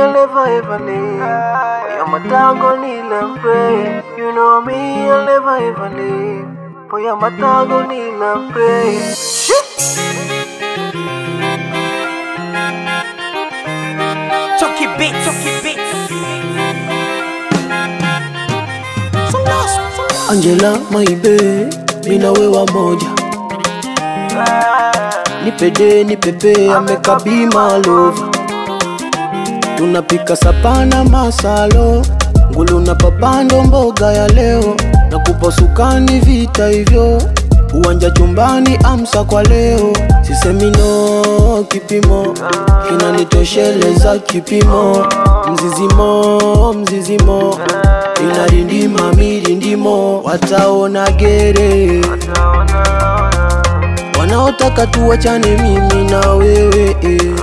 I'll never ever leave. For your matango kneel and pray. You know me, I'll never ever leave. For your matango kneel and pray. Chucky Beats, Chucky Beats. Angela maibe, mina wewa moja. Nipede nipepe amekabima lova. Tunapika sapana masalo, ngulu na papando mboga ya leo. Na kupa sukani vita hivyo, uwanja chumbani amsa kwa leo. Sisemi no kipimo, kinanitosheleza kipimo. Mzizimo, mzizimo, inarindima mirindimo, wataona gere wanaotaka tuwachane mimi na wewe eh.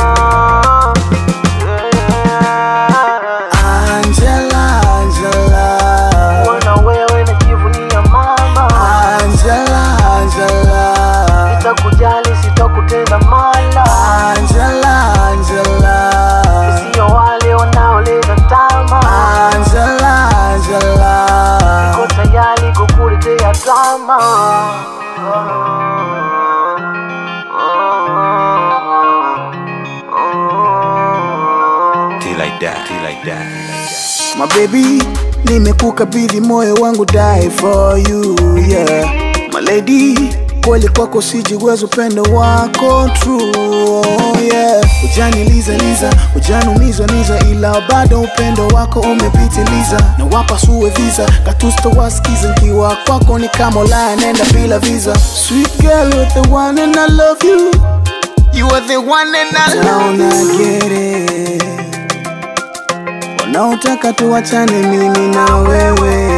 Angela, Angela, Wana wewe najivunia mama, Angela, Angela, nitakujali sitakutenda mala, Angela, Angela, sio wale wanaoleta tama, Angela, Angela. ko tayari kukuletea drama. Tea like that, tea like that. My baby, nimekukabidhi moyo wangu die for you, yeah. My lady, kweli kwako sijiwezi upendo wako true, oh, yeah. Ujaniliza liza, ujanumizwa niza, ila bado upendo wako umepitiliza. Na wapa suwe visa, katusto wasikiza, nkiwa kwako ni kama Ulaya, nenda bila visa. Sweet girl, you're the one and I love you. You are the one and I love you. get it wanaotaka tuwachane mimi na wewe